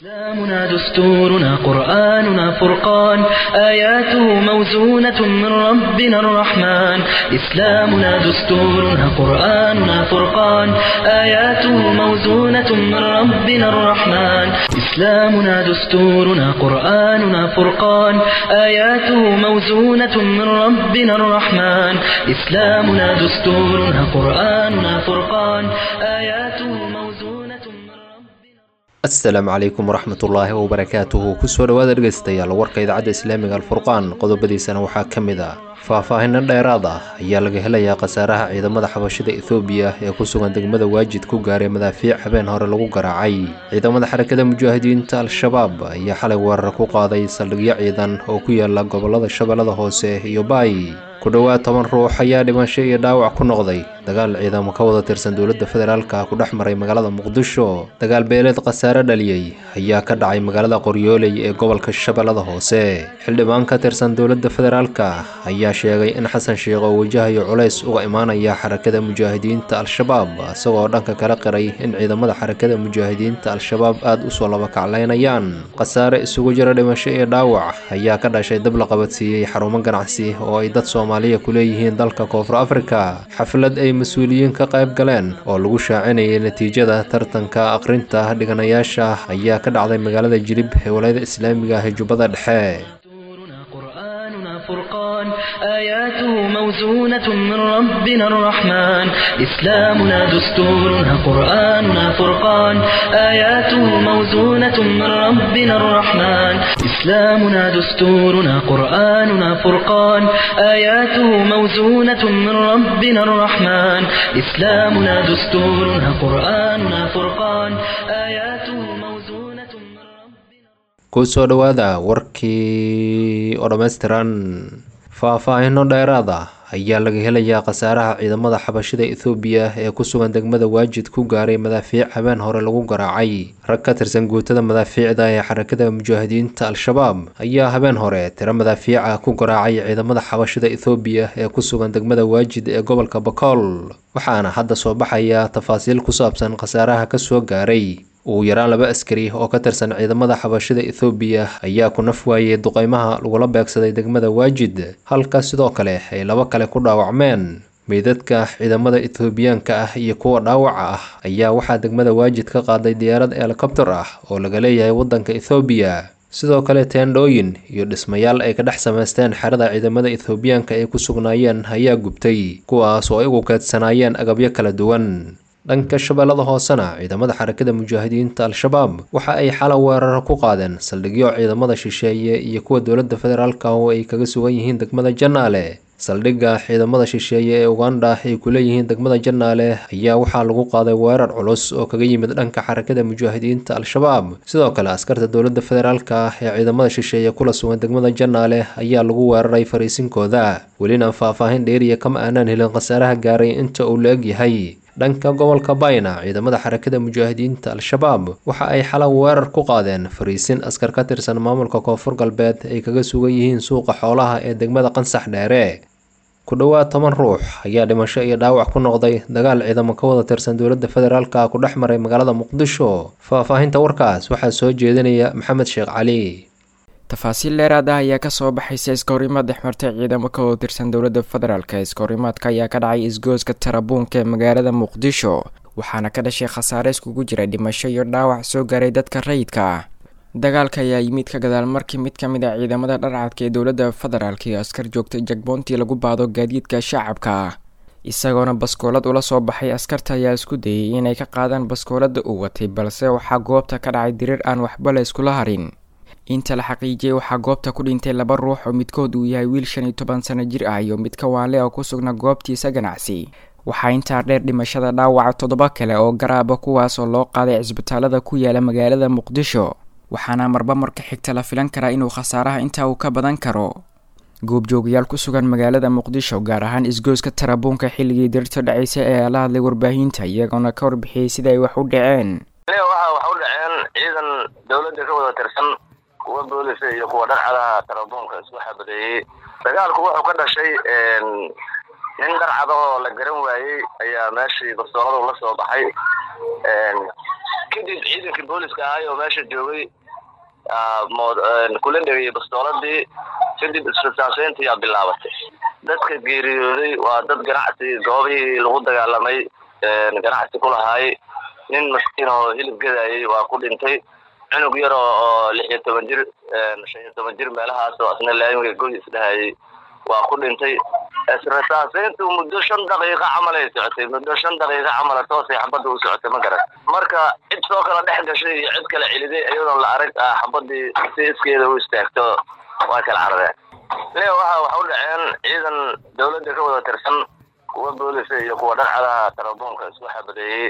إسلامنا دستورنا قرآننا فرقان آياته موزونة من ربنا الرحمن إسلامنا دستورنا قرآننا فرقان آياته موزونة من ربنا الرحمن إسلامنا دستورنا قرآننا فرقان آياته موزونة من ربنا الرحمن إسلامنا دستورنا قرآننا فرقان آياته موزونة من ربنا asalaamu calaykum waraxmatullaahi wabarakaatuhu kusoo dhawaada dhegaystayaal warka idaacadda islaamiga alfurqaan qodobadiisana waxaa ka mid ah faahfaahinno dheeraad ah ayaa laga helayaa khasaaraha ciidamada xabashida ethoobiya ee ku sugan degmada waajid ku gaaray madaafiic habeen hore lagu garaacay ciidamada xarakada mujaahidiinta al-shabaab ayaa xalay weerar ku qaaday saldhigyo ciidan oo ku yaala gobolada shabeellada hoose iyo baay ku dhowaad toban ruux ayaa dhimasho iyo dhaawac ku noqday dagaal ciidamo ka wada tirsan dowladda federaalka ku dhex maray magaalada muqdisho dagaal beeleed khasaare dhaliyey ayaa ka dhacay magaalada qoryooley ee gobolka shabeellada hoose xildhibaan ka tirsan dowladda federaalka ayaa sheegay in xasan sheekh oo wajahayo culays uga imaanaya xarakada mujaahidiinta al-shabaab isagoo dhanka kala qiray in ciidamada xarakada mujaahidiinta al-shabaab aada usoo labakaclaynayaan khasaare isugu jira dhimasho iyo dhaawac ayaa ka dhashay dab la qabadsiiyey xarumo ganacsi oo ay dad soomaaliya ku leeyihiin dalka koonfur afrika xaflad ay mas-uuliyiin ka qayb galeen oo lagu shaacinayay natiijada tartanka aqrinta dhiganayaasha ayaa ka dhacday magaalada jilib ee walayada islaamiga ah ee jubbada dhexe دستورنا قرآننا فرقان آياته موزونة من ربنا الرحمن إسلامنا دستورنا قرآننا فرقان آياته موزونة من ربنا الرحمن إسلامنا دستورنا قرآننا فرقان آياته موزونة من ربنا الرحمن إسلامنا دستورنا قرآننا فرقان آياته موزونة من ربنا kusoo dhowaada warkii oo dhammaystiran faahfaahinno dheeraad ah ayaa laga helayaa khasaaraha ciidamada xabashida ethoobiya ee ku sugan degmada waajid ku gaaray madaafiic habeen hore lagu garaacay rag ka tirsan guutada madaafiicda ee xarakada mujaahidiinta al-shabaab ayaa habeen hore tiro madaafiica ku garaacay ciidamada xabashida ethoobiya ee ku sugan degmada waajid ee gobolka bakool waxaana hadda soo baxaya tafaasiil ku saabsan khasaaraha kasoo gaaray ugu yaraan laba askari oo ka tirsan ciidamada xabashida ethoobiya ayaa ku naf waayey duqeymaha lagula beegsaday degmada waajid halka sidoo kale ay laba kale ku dhaawacmeen meydadka ciidamada ethoobiyaanka ah iyo kuwa dhaawaca ah ayaa waxaa degmada waajid ka qaaday diyaarad helikobter ah oo laga leeyahay waddanka ethoobiya sidoo kale teendhooyin iyo dhismayaal ay ka dhex samaysteen xerada ciidamada ethoobiyaanka ay ku sugnaayeen ayaa gubtay kuwaas oo ay ugu keedsanaayeen agabyo kala duwan dhanka shabeellada hoosena ciidamada xarakada mujaahidiinta al-shabaab waxa ay xala weerar ku qaadeen saldhigyo ciidamada shisheeye iyo kuwa dowladda federaalka oo ay kaga sugan yihiin degmada janaale saldhigga ciidamada shisheeye ee uganda ay ku leeyihiin degmada janaale ayaa waxaa lagu qaaday weerar culus oo kaga yimid dhanka xarakada mujaahidiinta al-shabaab sidoo kale askarta dowladda federaalka ee ciidamada shisheeye kula sugan degmada janaale ayaa lagu weeraray fariisinkooda welina faahfaahin dheeriya kama aanaan helin khasaaraha gaaray inta uu la eg yahay dhanka gobolka bayna ciidamada xarakada mujaahidiinta al-shabaab waxa ay xala weerar ku qaadeen fariisin askar ka tirsan maamulka koonfur galbeed ay kaga sugan yihiin suuqa xoolaha ee degmada qansax dheere ku dhowaad toban ruux ayaa dhimasho iyo dhaawac ku noqday dagaal ciidamo ka wada tirsan dowladda federaalka ku dhex maray magaalada muqdisho faahfaahinta warkaas waxaa soo jeedinaya maxamed sheekh cali tafaasiil dheeraad ah ayaa kasoo baxaysa iskahorimaad dhexmartay ciidamo ka wada tirsan dowladda federaalk iskahorimaadka ayaa ka dhacay isgooska tarabuunka ee magaalada muqdisho waxaana ka dhashay khasaare iskugu jira dhimasho iyo dhaawac soo gaaray dadka rayidka ah dagaalka ayaa yimid ka gadaal markii mid ka mid a ciidamada dharcadka ee dowladda federaalk iyo askar joogtay jagboontii lagu baado gaadiidka shacabka isagoona baskoolad ula soo baxay askarta ayaa isku dayay inay ka qaadaan baskoolada uu watay balse waxaa goobta ka dhacay diriir aan waxba la iskula harin inta la xaqiijiyey waxaa goobta ku dhintay laba ruux oo midkood uu yahay wiil shan iyo toban sano jir ah iyo mid ka waanle oo ku sugna goobtiisa ganacsi waxaa intaa dheer dhimashada dhaawaca toddoba kale oo garaaba kuwaas oo loo qaaday cisbitaalada ku yaala magaalada muqdisho waxaana marba marka xigta la filan karaa inuu khasaaraha intaa uu ka badan karo goobjoogayaal ku sugan magaalada muqdisho gaar ahaan isgooska tarabuunka xilligii dirirta dhacaysa ee la hadlay warbaahinta iyagoona ka warbixiyey sida ay wax u dhaceen waxa wax u dhaceen ciidan dowladda ka wada tirsan kuwa boolisa iyo kuwa dharcadaha tarabuunka isku xabadeeyey dagaalku wuxuu ka dhashay nin dharcada oo la garan waayey ayaa meeshii bastooladu la soo baxay kadib ciidankii booliska ahay oo meesha joogay kula dhegayay bastooladii kadib isfisaaseyntii yaa bilaabatay dadka geeriyooday waa dad ganacsi goobihii lagu dagaalamay ganacsi ku lahaay nin maskiin oo hilib gadayay waa ku dhintay cunug yar oo lix iyo toban jir shan iyo toban jir meelahaas oo asna laamiga goy isdhahayay waa ku dhintay israsaaseyntu muddo shan daqiiqa camal ay socotay muddo shan daqiiqa camala toosay xabadda u socotay ma garan marka cid soo kala dhex gashay iyo cid kala celiday iyadoon la arag ah xabadii si iskeeda u istaagto waa kala caradeen le waxa waxa u dhaceen ciidan dawladda ka wada tirsan kuwa boolisa iyo kuwa dharcadaha tarabuunka isku xabadeeyey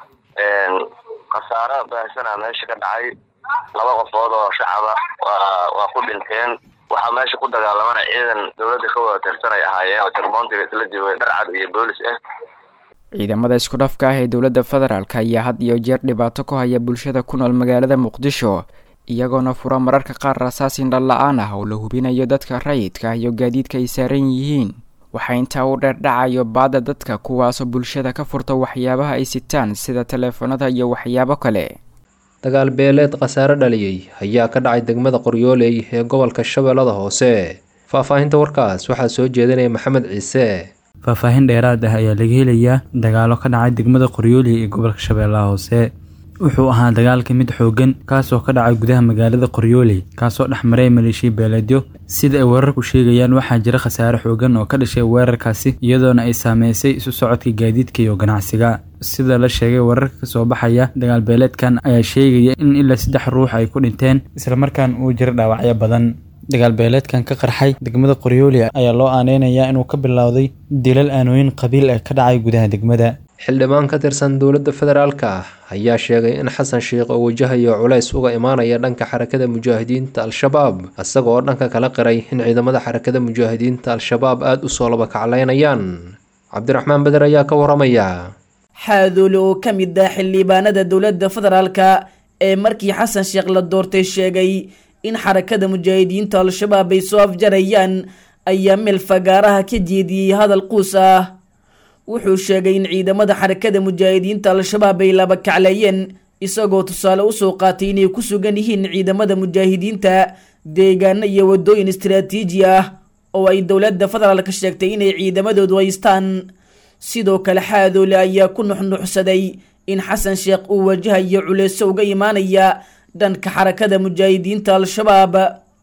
khasaaro baahsana meesha ka dhacay laba qofood oo shacaba waa waa ku dhinteen waxaa meesha ku dagaalamana ciidan dawladda ka wada tirsan ay ahaayeen oo jarmoontiga isla joogay dharcad iyo boolis ah ciidamada isku dhafka ah ee dowladda federaalk ayaa had iyo jeer dhibaato ku haya bulshada ku nool magaalada muqdisho iyagoona fura mararka qaar rasaas indhan la-aan ah oo la hubinayo dadka rayidka ah iyo gaadiidka ay saaran yihiin waxaa intaa u dheer dhacayo baada dadka kuwaasoo bulshada ka furta waxyaabaha ay sitaan sida taleefanada iyo waxyaabo kale dagaal beeleed khasaare dhaliyey ayaa ka dhacay degmada qoryooley ee gobolka shabeellada hoose faahfaahinta warkaas waxaa soo jeedinaya maxamed ciise faahfaahin dheeraad ah ayaa laga helayaa dagaalo ka dhacay degmada qoryooley ee gobolka shabeellaha hoose wuxuu ahaa dagaalka mid xoogan kaasoo ka dhacay gudaha magaalada qoryooley kaasoo dhexmaray maleeshiya beeleedyo sida ay wararku sheegayaan waxaa jira khasaare xoogan oo ka dhashay weerarkaasi iyadoona ay saameysay isu socodka gaadiidka iyo ganacsiga sida la sheegay wararka kasoo baxaya dagaal beeleedkan ayaa sheegaya in ilaa saddex ruux ay ku dhinteen islamarkaan uu jira dhaawacyo badan dagaal beeleedkan ka qarxay degmada qoryooli ayaa loo aaneynayaa inuu ka bilowday dilal aanooyin qabiil ee ka dhacay gudaha degmada xildhibaan ka tirsan dowladda federaalka ayaa sheegay in xasan sheikh oo wajahayo culays uga imaanaya dhanka xarakada mujaahidiinta al-shabaab isaga oo dhanka kala qiray in ciidamada xarakada mujaahidiinta al-shabaab aada usoo laba kaclaynayaan cabdiraxmaan beder ayaa ka waramaya xaadoole oo ka mid ah xildhibaanada dowladda federaalka ee markii xasan sheekh la doortay sheegay in xarakada mujaahidiinta al-shabaab ay soo afjarayaan ayaa meel fagaaraha ka jeediyey hadal quus ah wuxuu sheegay in ciidamada xarakada mujaahidiinta al-shabaab ay laba kacleeyeen isagoo tusaale usoo qaatay inay ku sugan yihiin ciidamada mujaahidiinta deegaano iyo wadooyin istaraatiiji ah oo ay dowladda federaalka sheegtay inay ciidamadoodu haystaan sidoo kale xaadoole ayaa ku nuxnuxsaday in xasan sheekh uu wajahayo culeyso uga imaanaya dhanka xarakada mujaahidiinta al-shabaab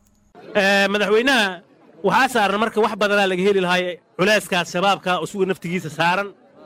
madaxweynaha waxaa saaran marka wax badanaa laga heli lahaa culeyskaas shabaabka isuga naftigiisa saaran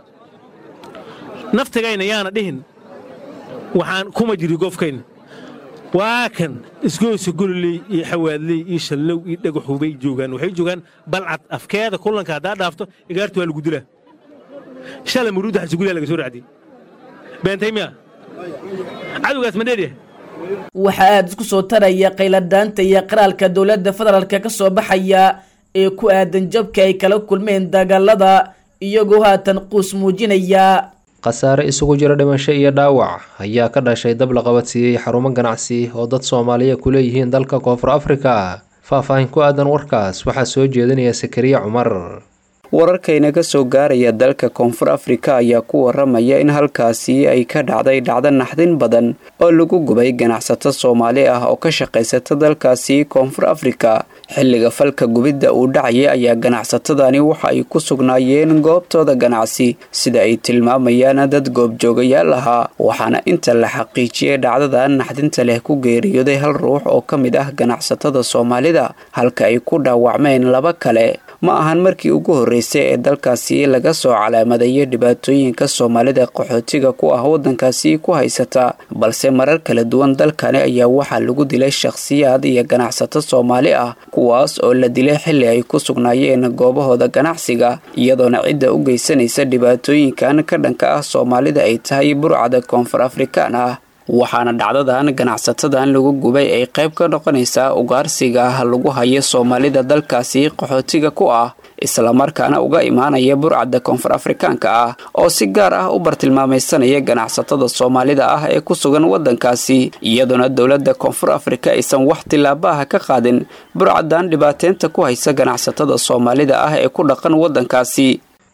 naftigayna yaana dhihin waxaan kuma jiri gofkayna waa kan isgoysa gololey iyo xawaadley iyo shallow iyo dhagaxubay joogaan waxay joogaan balcad afkeeda kulanka haddaa dhaafto igaartu waa lagu dilaa shala muruudda xasugulyaa laga soo raacdiyey beentay miya cadowgaas ma dheeryahay waxaa aada isku soo taraya qayladaanta iyo qaraalka dowladda federaalka ka soo baxaya ee ku aadan jabka ay kala kulmeen dagaalada iyagoo haatan quus muujinaya khasaare isugu jira dhimasho iyo dhaawac ayaa ka dhashay dab la qabadsiiyey xarumo ganacsi oo dad soomaaliya ku leeyihiin dalka koonfur afrika faahfaahin ku aadan warkaas waxaa soo jeedinaya sakariya cumar wararkayna ka soo gaaraya dalka koonfur afrika ayaa ku waramaya in halkaasi ay ka dhacday dhacdo naxdin badan oo lagu gubay ganacsato soomaali ah oo ka shaqaysata dalkaasi koonfur afrika xilliga falka gubidda uu dhacaya ayaa ganacsatadani waxa ay ku sugnaayeen goobtooda ganacsi sida ay tilmaamayaan dad goobjoogayaal ahaa waxaana inta la xaqiijiyey dhacdada naxdinta leh ku geeriyooday hal ruux oo ka mid ah ganacsatada soomaalida halka ay ku dhaawacmeen laba kale ma ahan markii ugu horreysay ee dalkaasi laga soo calaamadayo dhibaatooyinka soomaalida qaxootiga ku ah waddankaasi ku haysata balse marar kala duwan dalkani ayaa waxaa lagu dilay shakhsiyaad iyo ganacsato soomaali ah kuwaas oo la dilay xilli ay ku sugnaayeen goobahooda ganacsiga iyadoona cidda u geysanaysa dhibaatooyinkan ka dhanka ah soomaalida ay tahay burcada koonfur afrikaan ah waxaana dhacdadan ganacsatadan lagu gubay ay qayb ka noqonaysaa ugaarsiga ah lagu hayo soomaalida dalkaasi qaxootiga ku ah islamarkaana uga imaanaya burcadda koonfur afrikaanka ah oo si gaar ah u bartilmaamaysanaya ganacsatada soomaalida ah ee ku sugan waddankaasi iyadoona dowladda koonfur afrika aysan wax tilaabaha ka qaadin burcadan dhibaateynta ku haysa ganacsatada soomaalida ah ee ku dhaqan waddankaasi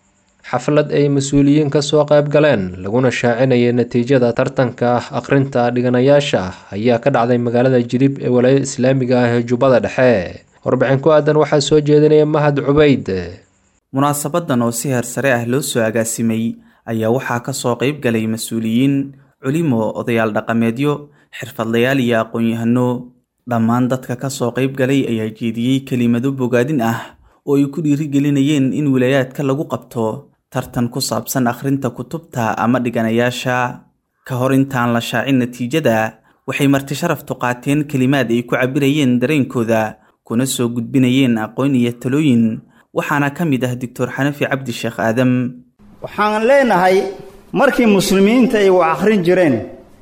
xaflad ay mas-uuliyiin kasoo qayb galeen laguna shaacinayay natiijada tartanka akhrinta dhiganayaasha ayaa ka dhacday magaalada jilib ee walaayada islaamiga ah ee jubbada dhexe warbixin ku aadan waxaa soo jeedinaya mahad cubayd munaasabadan oo si heersare ah loo soo agaasimay ayaa waxaa kasoo qayb galay mas-uuliyiin culimo odayaal dhaqameedyo xirfadlayaal iyo aqoon-yahano dhammaan dadka kasoo qayb galay ayaa jeediyey kelimado bogaadin ah oo ay ku dhiirigelinayeen in wilaayaadka lagu qabto tartan ku saabsan akhrinta kutubta ama dhiganayaasha ka hor intaan la shaacin natiijada waxay marti sharaftu qaateen kelimaad ay ku cabirayeen dareenkooda kuna soo gudbinayeen aqoon iyo talooyin waxaana ka mid ah doctor xanafi cabdi sheekh aadam waxaan leenahay markii muslimiinta ay wax akhrin jireen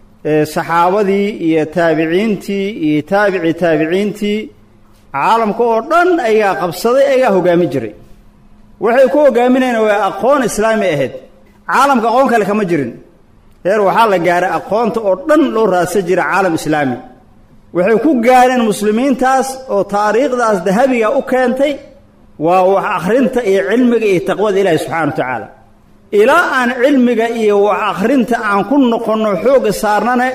saxaabadii iyo taabiciintii iyo taabici taabiciintii caalamka oo dhan ayaa qabsaday ayaa hogaamin jiray waxay ku hogaaminayeen waa aqoon islaami ahayd caalamka aqoon kale kama jirin heer waxaa la gaaray aqoonta oo dhan loo raadsan jira caalam islaami waxay ku gaareen muslimiintaas oo taariikhdaas dahabiga u keentay waa wax akhrinta iyo cilmiga iyo taqwada ilaahi subxana wa tacaala ilaa aan cilmiga iyo wax akhrinta aan ku noqonno xoogga saarnane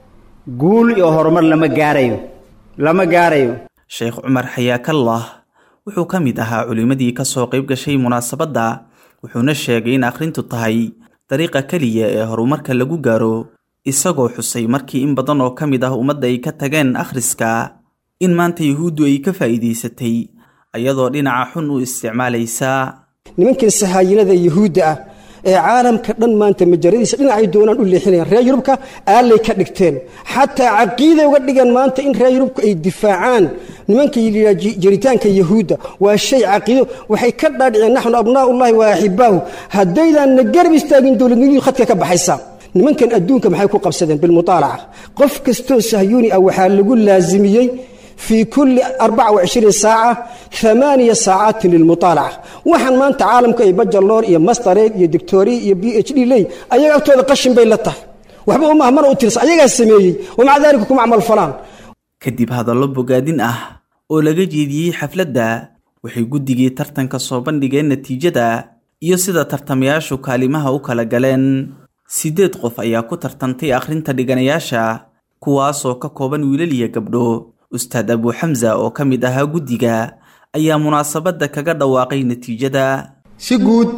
guul iyo horumar lama gaarayo lama gaarayo sheekh cumar xayaakallah wuxuu ka mid ahaa culimmadii kasoo qayb gashay munaasabadda wuxuuna sheegay in akhrintu tahay dariiqa keliya ee horumarka lagu gaaro isagoo xusay markii in badan oo ka mid ah ummadda ay ka tageen akhriska in maanta yuhuuddu ay ka faa'iidaysatay ayadoo dhinaca xun u isticmaalaysaa nimankan sahaayinada yuhuudda ah ee caalamka dhan maanta majaradiisa dhinacay doonaan u leexinayaan reer yurubka aalay ka dhigteen xataa caqiiday uga dhigeen maanta in reer yurubka ay difaacaan nimanka yidhaa jiritaanka yahuudda waa shay caqiido waxay ka dhaadhiceen naxnu abnaa'ullahi wa axibaahu haddaydan na garab istaagin dowladnimadu khadka ka baxaysa nimankan adduunka maxay ku qabsadeen bilmuaalaca qof kastoo sahyuuni ah waxaa lagu laasimiyey fii kulli arbaca wacishriin saaca amaaniya saacaatin lilmuaalaca waxaan maanta caalamka ay bajaloor iyo mastareed iyo doctoriya iyo b h d ley ayaga agtooda qashin bay la tahay waxba umah mana u tirsan ayagaa sameeyey wamaca daalika kuma camal falaan kadib hadallo bogaadin ah oo laga jeediyey xafladda waxay guddigii tartanka soo bandhigeen natiijada iyo sida tartamayaashu kaalimaha u kala galeen siddeed qof ayaa ku tartantay akhrinta dhiganayaasha kuwaasoo ka kooban wiilal iyo gabdho ustaad abu xamsa oo ka mid ahaa guddiga ayaa munaasabadda kaga dhawaaqay natiijada si guud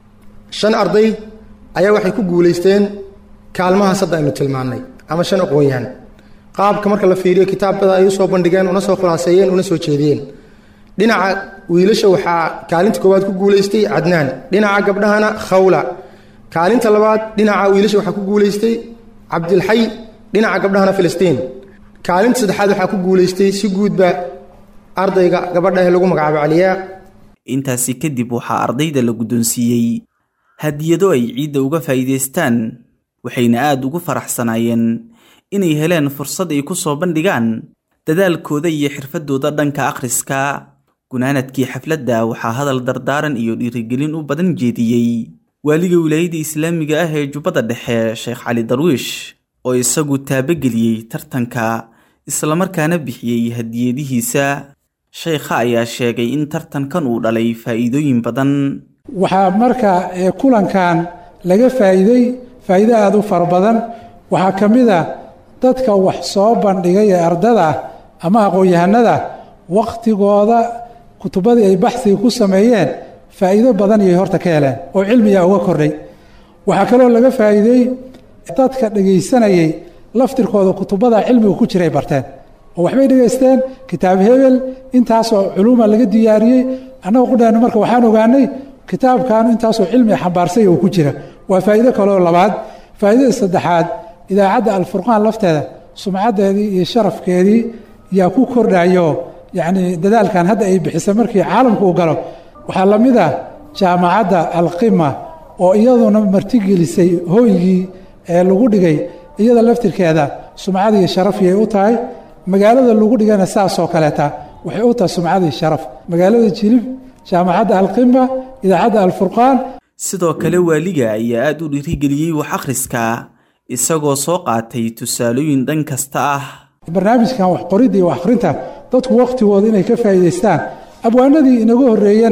shan arday ayaa waxay ku guulaysteen kaalmahaas hadda aynu tilmaannay ama shan aqoon-yahan qaabka marka la fiiriyo kitaabada ay u soo bandhigeen una soo khulaaseeyeen una soo jeediyeen dhinaca wiilasha waxaa kaalinta koowaad ku guulaystay cadnaan dhinaca gabdhahana khawla kaalinta labaad dhinaca wiilasha waxaa ku guulaystay cabdilxay dhinaca gabdhahana filistiin kaalinta saddexaad waxaa ku guulaystay si guudba ardayga gabadha ee lagu magacaabo caliyaa intaasi kadib waxaa ardayda la guddoonsiiyey hadiyado ay ciidda uga faa'iidaystaan waxayna aad ugu faraxsanaayeen inay heleen fursad ay ku soo bandhigaan dadaalkooda iyo xirfadooda dhanka akhriska gunaanadkii xafladda waxaa hadal dardaaran iyo dhiirigelin u badan jeediyey waaliga wilaayada islaamiga ah ee jubbada dhexe sheekh cali darwiish oo isagu taabageliyey tartanka islamarkaana bixiyey hadiyadihiisa sheekha ayaa sheegay in tartankan uu dhalay faa'iidooyin badan waxaa marka kulankan laga faa'iiday faa'iido aada u fara badan waxaa ka mid a dadka wax soo bandhigay ee ardada ah ama aqoon-yahanada wakhtigooda kutubadii ay baxsiga ku sameeyeen faa'iido badan iyay horta ka heleen oo cilmigaa uga kordhay waxaa kaloo laga faa'iideey dadka dhegaysanayay laftirkooda kutubada cilmiga ku jiray barteen oo waxbay dhegaysteen kitaab hebel intaasoo culuuma laga diyaariyey annaga qudheenu marka waxaan ogaanay kitaabkan intaasoo cilmiga xambaarsay oo ku jira waa faa'iido kaloo labaad faa'iidada saddexaad idaacadda alfurqaan lafteeda sumcaddeedii iyo sharafkeedii yaa ku kordhayo yacnii dadaalkan hadda ay bixisay markii caalamku uu galo waxaa la mid ah jaamacadda alqima oo iyaduna martigelisay hooygii ee lagu dhigay iyada laftirkeeda sumcad iyo sharafiyay u tahay magaalada lagu dhigana saasoo kaleeta waxay u tahay sumcad iyo sharaf magaalada jilib jaamacadda alqima idaacadda alfurqaan sidoo kale waaliga ayaa aad u dhiirigeliyey wax akhriska isagoo soo qaatay tusaalooyin dhan kasta ah barnaamijkan waxqoridda iyo wax akhrinta dadku wakhtigooda inay ka faa'iidaystaan abwaanadii inaga horreeyana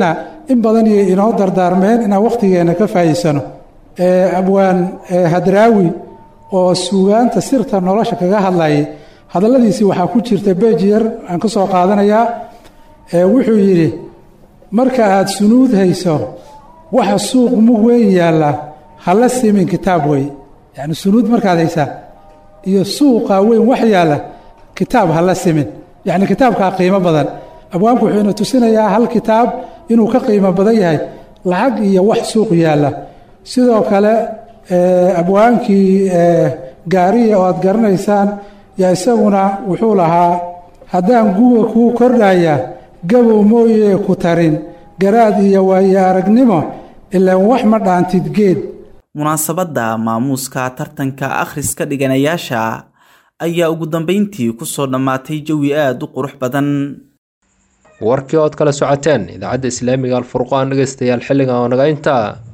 in badan iyo inoo dardaarmeen inaan wakhtigeenna ka faa'iidsano abwaan hadraawi oo suugaanta sirta nolosha kaga hadlayay hadalladiisii waxaa ku jirta beej yar aan ka soo qaadanayaa wuxuu yidhi marka aad sunuud hayso waxa suuq mug weyn yaalla hala simin kitaab wey yacni sunuud markaad haysaa iyo suuqa weyn wax yaalla kitaab hala simin yacni kitaabkaa qiimo badan abwaanku wuxuu ina tusinayaa hal kitaab inuu ka qiimo badan yahay lacag iyo wax suuq yaalla sidoo kale abwaankii gaariya oo aad garanaysaan yaa isaguna wuxuu lahaa haddaan guga kuu kordhaya gabow mooyee ku tarin garaad iyo waayo aragnimo ilaan wax ma dhaantid geed munaasabadda maamuuska tartanka akhriska dhiganayaasha ayaa ugu dambayntii ku soo dhammaatay jawi aad u qurux badan warkii ood kala socoteen idaacadda islaamiga alfurqaan dhegeystayaal xilligan oo naga intaa